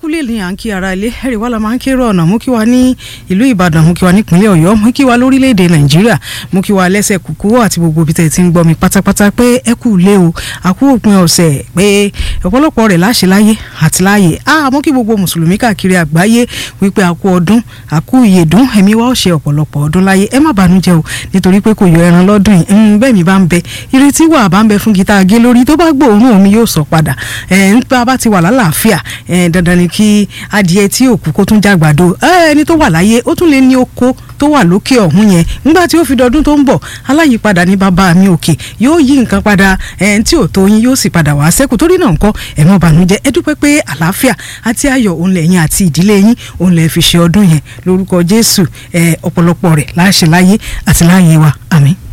kúlẹ̀ ní à ń kí ara ilé ẹ̀rì wà la máa ń kérò ọ̀nà mú kí wa ní ìlú ìbàdàn mú kí wa nípínlẹ̀ ọ̀yọ́ mú kí wa lórílẹ̀‐èdè nàìjíríà mú kí wa lẹ́sẹ̀ kúkú àti gbogbo ibi tẹ̀ ti ń gbọ́ mi pátápátá pé ẹ kú lé o àkú òpin ọ̀sẹ̀ pé ọ̀pọ̀lọpọ̀ rẹ̀ láṣẹ láyé àti láàyè á mú kí gbogbo mùsùlùmí káàkiri àgbáyé wípé àkú ọdún àkú ìyèdún ẹ̀mí wa ó ṣe ọ̀pọ̀lọpọ̀ ọdún láyé ẹ má bànújẹ́ o nítorí pé kò yọ ẹran lọ́dún yìí bẹ́ẹ̀ mi bá ń bẹ ìrètí wà bá ń bẹ fún gita gé lórí tó bá gbóòórùn omi yóò sọ padà ẹ̀ ń pa bá ti wà lálàáfíà ẹ̀ dandan ni kí adìẹ tí òkú kó tún jàgbàdo ẹni tó wà láyé ó tún lè ní oko tó wà lókè ọ̀hún yẹn nígbà tí ó fi dọdún tó ń bọ̀ aláyípadà ní bàbá mi òkè yóò yí nǹkan padà ẹni tí ò tó yín yóò sì padà wá sẹ́kù torí náà nǹkan ẹ má bànújẹ́ ẹ dúpẹ́ pé àlàáfíà àti ayọ̀ òun lẹ́yìn àti ìdílé yín òun lẹ́ fi ṣe ọdún yẹn lórúkọ Jésù ọ̀pọ̀lọpọ̀ rẹ̀ láṣẹ láyé àti láyé wa àmín.